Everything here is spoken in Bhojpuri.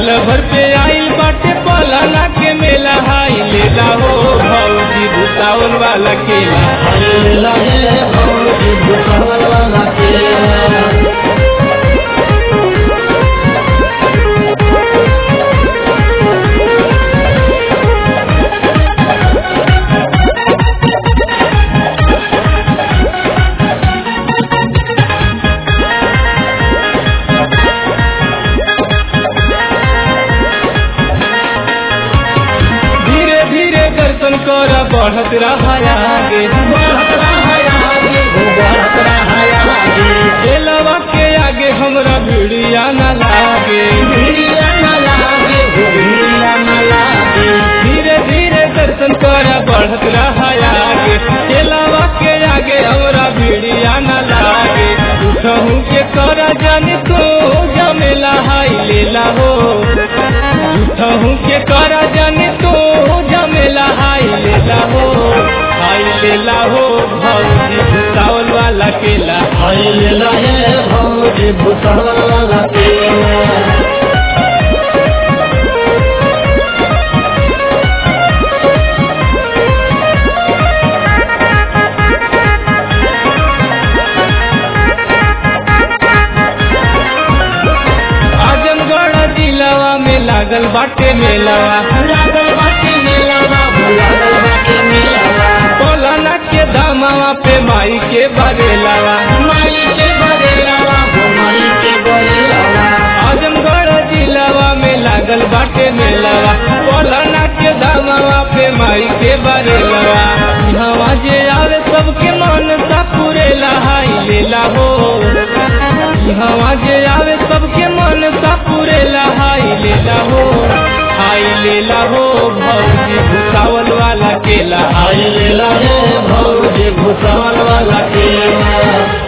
साल भर पे आइल बाटे पलाना के मेला हाई लेला हो भौजी भूसावन वाला केला हल्ला है भौजी भूसावल वाला केला धीरे धीरे दर्शन कर बढ़त रहा आगे बढ़त रहा आगे, हो बढ़त रहा आगे। केलवा के आगे हमरा भिड़िया न लागे भिड़िया न लागे, हो भिड़िया न लागे। धीरे धीरे दर्शन कर बढ़त रहा आगे केलवा के आगे हमरा भिड़िया न लागे उठहू के कर जाने तो जमेला हाई लेला हो उठहू के कर जाने तो जमेला हाई लेला हो हाई लेला हो भौजी भूसावल वाला केला हल्ला है भौजी भूसावल वाला केला आजमगढ़ जिलावा में लागल बाटे मेलावा लागल बाटे मेलावा, हो लागल बाटे मेलावा। पलाना के दामावा पे माई के बरेलावा माई के बरेलावा, हो माई के बरेलावा। आजमगढ़ जिलावा में लागल बाटे मेलावा पलाना के दामावा पे माई के बरेलावा हवा जे आवे सबके मन सा पुरेला हाई लेला हो हवा जे आवे सबके मन सा पुरेला हाई लेला हो हाई लेला हो भौजी भूसावल वाला केला हल्ला है भौजी भूसावल वाला केला